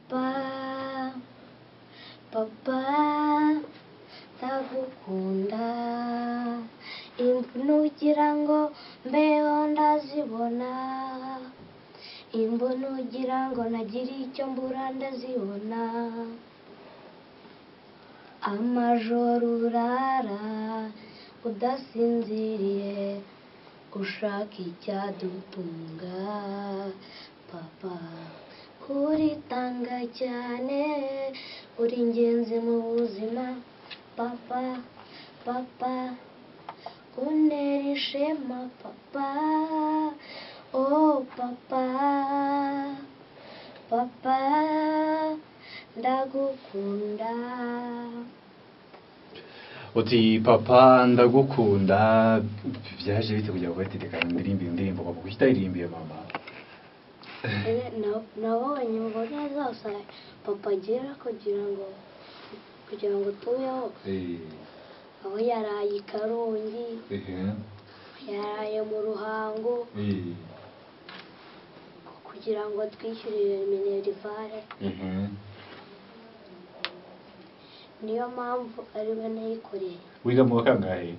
papa papa ndagukunda nugira ngo mbeho ndazibona imbona ugira ngo nagira icyo mbura ndazibona amajoro urara udasinziriye ushaka icyadutunga papa uritanga cyane uri ingenzi mu buzima papa papa unera ishema papa oh papa papa ndagukunda uti papa ndagukunda byaje bite kugira ngo batetekanye indirimbo iyo ndirimbo papa kuki utayirimbiye mama nabonye mbona zose papa agira kugira ngo kugira ngo tubeho aho yaraye i karongi yaraye mu ruhango kugira ngo twishyurire minerivare niyo mpamvu ari we nayikoreye wiga mu wa kangahe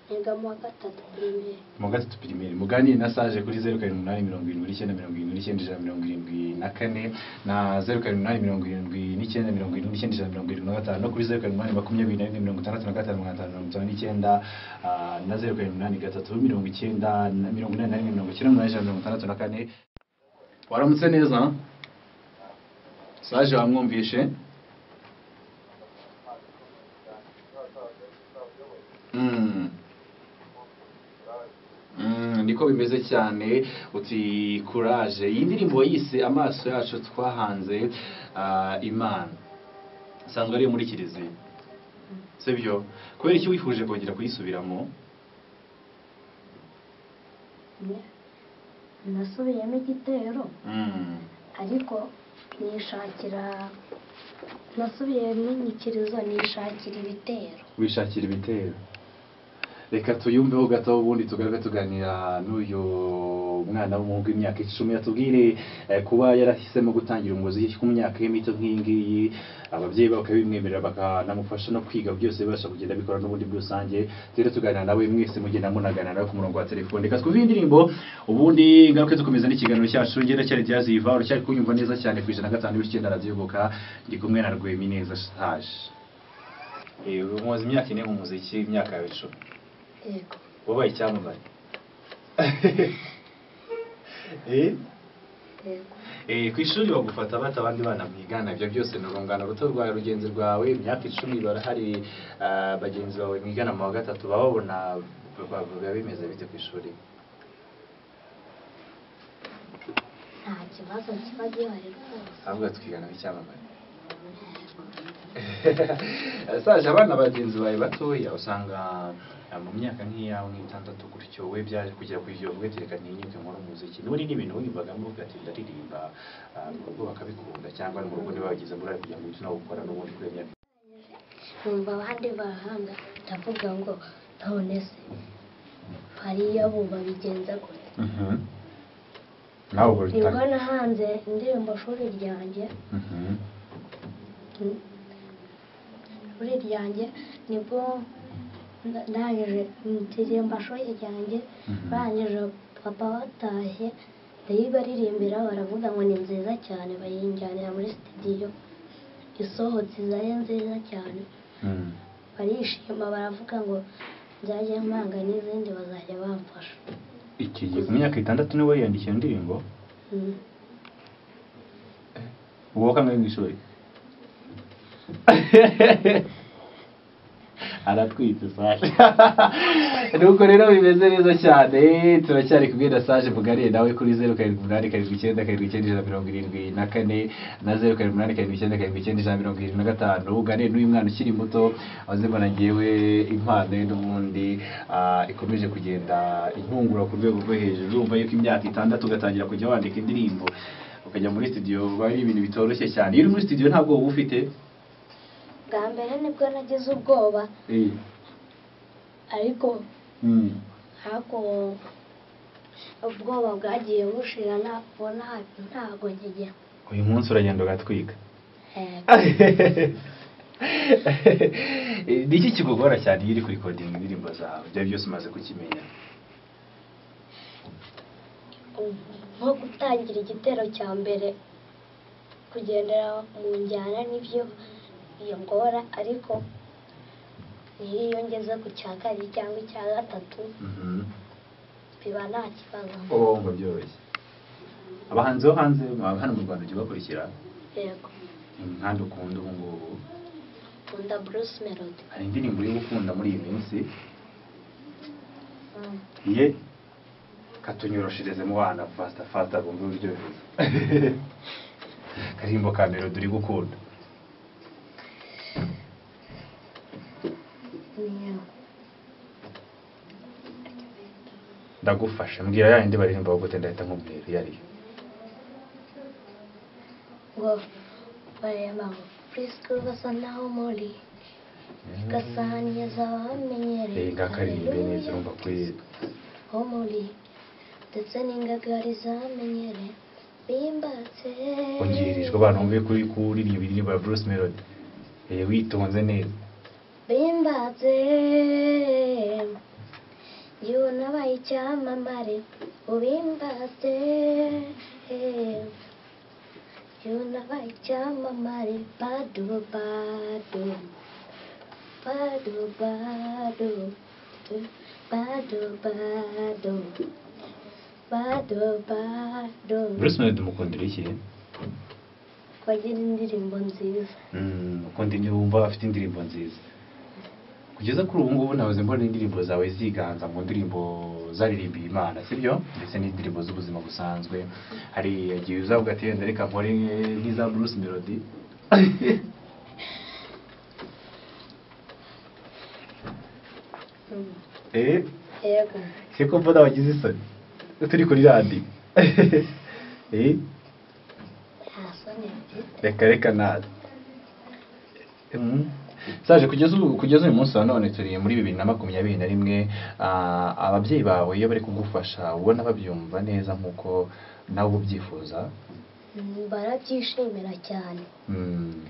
niga mu wa gatatu pirimeri mu wa gatatu pirimeri muganire na sage kuri zeru karindwi umunani mirongo irindwi n'icyenda mirongo irindwi n'icyenda ijana mirongo irindwi na kane na zeru karindwi umunani mirongo irindwi n'icyenda mirongo irindwi n'icyenda ijana mirongo irindwi na gatanu no kuri zeru karindwi umunani makumyabiri na rimwe mirongo itandatu na gatanu magana atanu mirongo itanu n'icyenda ah, na zeru karindwi umunani gatatu mirongo icyenda na mirongo inani na rimwe mirongo icyenda n'umunani ijana mirongo itandatu na kane waramutse neza sage wamwumvishe Mm. Mm, niko bimeze cyane uti courage iyi ndirimbo yise amaso yacu twahanze ah, imana sanzwe ari iyo muri kiliziya sibyo kubera iki wifuje kongera kuyisubiramo nasubiyemo igitero Mm. ariko nishakira nasubiye mu nyikirizo nishakira ibitero wishakira ibitero reka tuyumveho gato ubundi tugaruke tuganira n'uyu mwana w'umuhungu w'imyaka icumi yatubwire eh, kuba yarahisemo gutangira umuziki ku myaka ye mito nk'iyi ngiyi ababyeyi be bakabimwemerera bakanamufasha no kwiga byose bibasha kugenda bikora n'ubundi muri rusange rero tuganira nawe mwese mugenda munaganira ku murongo wa telefone reka twumve iyi ndirimbo ubundi ngaruke dukomeza n'ikiganiro cyacu ngera cyari ryaziva uracyari kunyumva neza cyane ku ijana na gatanu n'icyenda radiyoboka ndi kumwe na rwemi neza sage ubu mumaze imyaka ine mu muziki imyaka yawe icumi yego wabaye icyamamare yego Eh, ku ishuri bagufata bata abandi bana mwigana ibyo byose ni urungano ruto rwawe rugenzi rwawe imyaka icumi barahari ah, bagenzi bawe mwigana mu wa gatatu bababona biba bimeze bite ku ishuri nta kibazo kiba gihari rwose ahubwo twigana nk'icyamamare saje abana bagenzi bawe batoya usanga ah, mu myaka nk'iyawe nk'itandatu gutyo we byaje kugera ku ijoro ugatereka ntinyuke nkora umuziki niba ni ibintu wiyumvagamo ugatinda aririmba ah, mu rugo bakabikunda cyangwa no mu rugo ntibabigize muri kugira ngo uhite nawukora n'ubundi kuri iyo myaka numva abandi bahanga ndavuga ngo none se hariya bo babigenza gute nawe ubwo nibwo nahanze indirimbo shuri ryanjye Mm. shuri ryanjye nibwo nda- ndangije ndirimba shuri ryanjye barangije papa batashye ndayibaririmbira baravuga ngo ni nziza cyane bayinjyanira muri sitidiyo isohotse izaye nziza cyane barishima baravuga ngo nzajye mpanga n'izindi bazajya bamfasha iki gihe ku myaka itandatu niwe yiyandikiye indirimbo Mm. uwo kangahe mu ishuri aratwite saje nuko rero bimeze neza cyane turacyari kumwe na saje mugariye nawe kuri zeru karindwi umunani karindwi icyenda karindwi icyenda ijana mirongo irindwi na kane na zeru karindwi umunani karindwi icyenda karindwi icyenda ijana mirongo irindwi na gatanu uganire n'uyu mwana ukiri muto wazimana ngewe impano ye n'ubundi ah, ikomeje kugenda intungura ku rwego rwo hejuru urumva yuko imyaka itandatu ugatangira kujya wandika indirimbo ukajya muri studio biba ari ibintu bitoroshye cyane iyo uri muri studio ntabwo uba ufite bwa mbere nibwo nagize ubwoba ariko Mm. ariko ubwoba bwagiye bushira ntabwo ntabwo ngiye uyu munsi uragenda ugatwiga Yego. ni iki kikugora cyane iyo uri kurikodinga indirimbo zawe ibyo byose umaze kukimenya nko gutangira igitero cya mbere kugendera mu njyana nibyo biyongora ariko iyo iyo ngeze ku cya kabiri cyangwa icya gatatu Mhm. biba nta kibazo ubu ngo byoroshye abahanzi bo hanze mwaba hano mu rwanda ujya ubakurikira yego imihanda ukunda ubu ngubu nkunda bruce melody hari indirimbo uri gukunda muri iyi minsi Mm. ye katunyoroshireze mu bana fasita fasita bumve uryohereza karirimbo ka mbere turi gukunda Niyo. ndagufashe mbwira ya yindi baririmba aho gute ndahita nkubwira iyo ariyo ngo bareba ngo purisikuru basa naho muri gasahani Eh, z'abamenyereye ngakaririmbe neza urumva kuri ho muri ndetse n'ingagari zamenyere bimbatse ongerijwe abantu bumve kuri kuririmba indirimbo ya Bruce Melody Eh, witonze neza bimbatse yewe nabaye icyamamare ubimbatse yewe nabaye icyamamare badu badu badu badu badu badu badu badu Bruce Melody mukundira iki bagira indirimbo nziza Mm, ukundi niba wumva afite indirimbo nziza kugeza kuri ubu ngubu nahoze mbona indirimbo zawe ziganza mu ndirimbo zaririmbiye imana sibyo ndetse n'indirimbo z'ubuzima busanzwe hari igihe uzavuga ati wenda reka nkore nk'iza Bruce Melody eh yego siko mbona wagize isoni turi kuri radiyo eh nta soni mfite reka reka natwe saje kugeza ubu kugeza uyu munsi wa none turi muri bibiri na makumyabiri na rimwe ah, ababyeyi bawe iyo bari kugufasha ubona babyumva neza nk'uko nawe ubyifuza Mm, barabyishimira cyane Mm,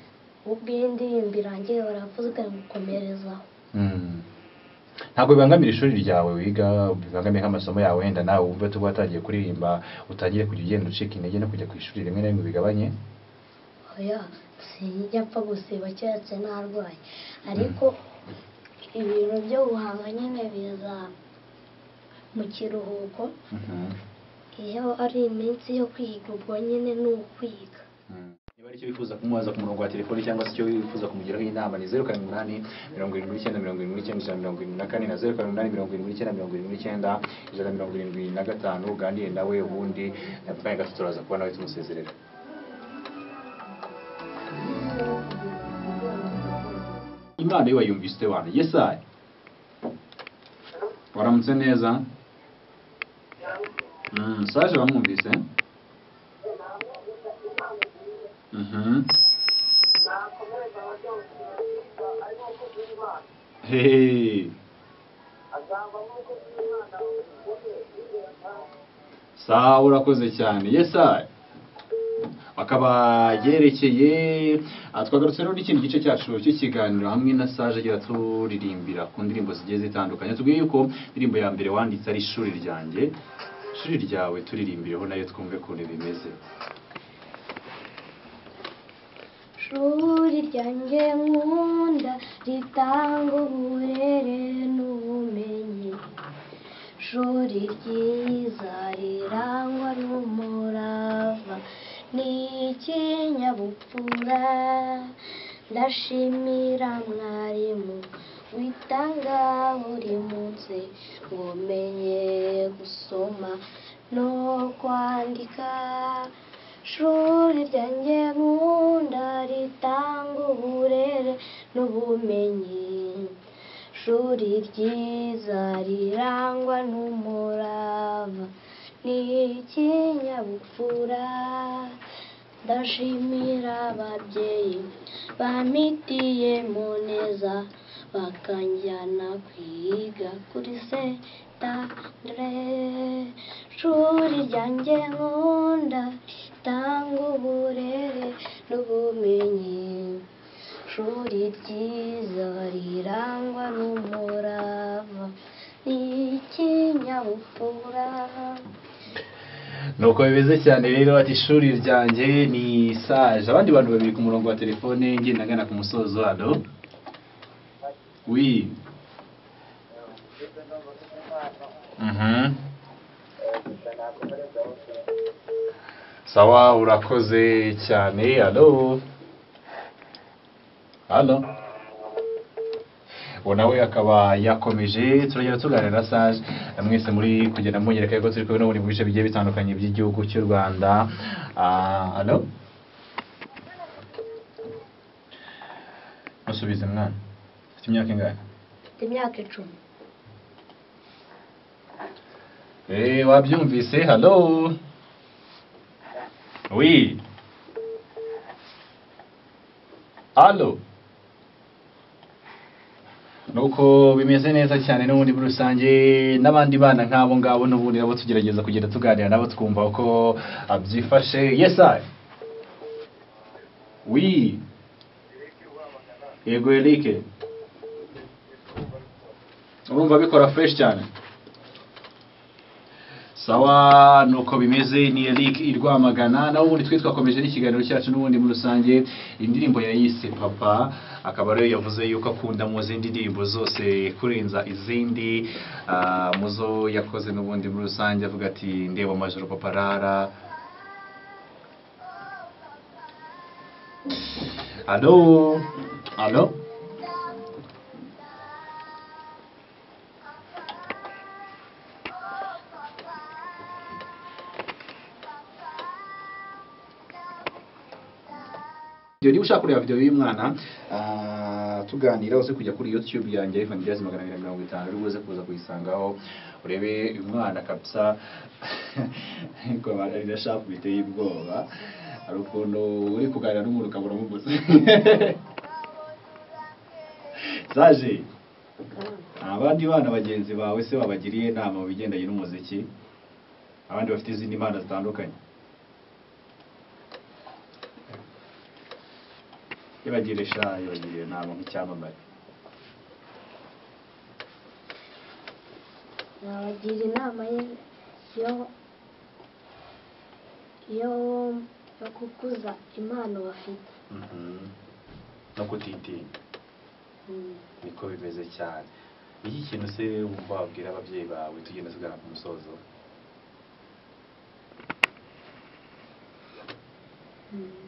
ubwo iyi ndirimbo irangiye baravuga ngo komerezaho mm. ntabwo bibangamira ishuri ryawe wiga bibangamiye nk'amasomo yawe wenda nawe wumve tuba watangiye kuririmba utangire kujya ugenda ucika intege no kujya ku ishuri rimwe na rimwe bigabanye oya sinjya apfa gusiba keretse ntarwaye ariko ibintu byo guhanga nyine biza mu kiruhuko Mhm. iyo ari iminsi yo kwiga ubwo nyine ni ukwiga niba aricyo wifuza kumubaza ku murongo wa telefoni cyangwa se icyo wifuza kumugiraho inama ni zeru karindwi umunani mirongo irindwi n'icyenda mirongo irindwi n'icyenda ijana na mirongo irindwi na kane na zeru karindwi umunani mirongo irindwi n'icyenda mirongo irindwi n'icyenda ijana na mirongo irindwi na gatanu uganire nawe ubundi eh, mu kanya gato turaza kuba nawe tumusezerera imana yo wayumvise ute wantu yesayi waramutse neza Mm, saje bamwumvise Mhm. Hey. sawa urakoze cyane yesa akaba yerekeye ah, twagarutse rero n'ikindi gice cyacu cy'ikiganiro hamwe na Sage agira turirimbira ku ndirimbo zigiye zitandukanye tubwiye yuko indirimbo ya mbere wanditse ari ishuri ryanjye ishuri ryawe turirimbireho nayo twumve ukuntu bimeze Shuri ryanjye nkunda ritanga uburere n'ubumenyi Shuri ryiza rirangwa n'umurava n'ikinyabupfura ndashimira mwarimu witanga buri munsi ngo menye gusoma no kwandika Shuri ryanjye nkunda ritanga uburere n'ubumenyi Shuri ryiza rirangwa n'umurava n'ikinyabupfura ndashimira ababyeyi bampitiye mu neza bakanjyana kwiga kuri setandere shuri ryanjye nkunda tanga uburere n'ubumenyi shuri ryiza rirangwa n'umurava n'ikinyabupfura nuko bimeze cyane rero ati ishuri ryanjye ni saje abandi bantu babiri ku murongo wa telefone ngenda ngana ku musozo hano wi Mhm. sawa urakoze cyane halo halo uwo nawe akaba yakomeje turagenda tuganira na sage mwese muri kugenda mwongera ko turi kumwe n'ubundi mu bice bigiye bitandukanye by'igihugu cy'u rwanda Ah, hano musubize mwana afite imyaka ingana mfite imyaka icumi Eh, wabyumvise halo wi halo nuko bimeze neza cyane n'ubundi muri rusange n'abandi bana nk'abo ngabo n'ubundi nabo tugerageza kugenda tuganira nabo twumva uko ah, byifashe yes I oui yego Eric urumva bikora fresh cyane sawa nuko bimeze ni Eric irwamagana nawe ubundi twe twakomeje n'ikiganiro cyacu n'ubundi muri rusange indirimbo yayise papa akaba ariyo yavuze yuko akunda mu zindi ndirimbo zose kurenza izindi Ah, mu zo yakoze n'ubundi muri rusange avuga ati ndeba amajoro papa rara alo alo Video niba ushaka kureba video y'uyu mwana ah, tuganira uze kujya kuri YouTube yanjye Ivan Jazz magana abiri na mirongo itanu uri buze kuza kuyisangaho urebe uyu mwana kabisa ariko abantu rirashapu biteye ubwoba hari ukuntu uri kuganira n'umuntu ukabura umuguzi Saje abandi bana bagenzi bawe se babagiriye inama mu bigendanye n'umuziki abandi bafite izindi mpano zitandukanye ibagire sha ibagire inama nk'icyamamare nabagira inama ye yo yo yo gukuza impano bafite Mhm. no kutitinya Mm. niko bimeze cyane iki kintu se wumva wabwira ababyeyi bawe tugenda tugana ku musozo Mm.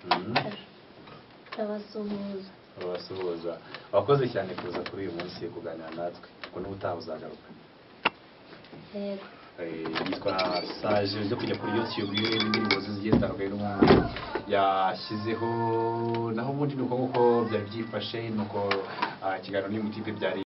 Mhm. ndabasuhuza babasuhuza wakoze cyane kuza kuri uyu munsi kuganira natwe kuko n'ubu utaha uzagaruka yego Eh, yitwa Sage zo kujya kuri YouTube yewe n'indirimbo ze zigiye zitandukanye n'umwana yashyizeho naho ubundi ni uko nguko byari byifashe nuko ah, ikiganiro n'imutipe byari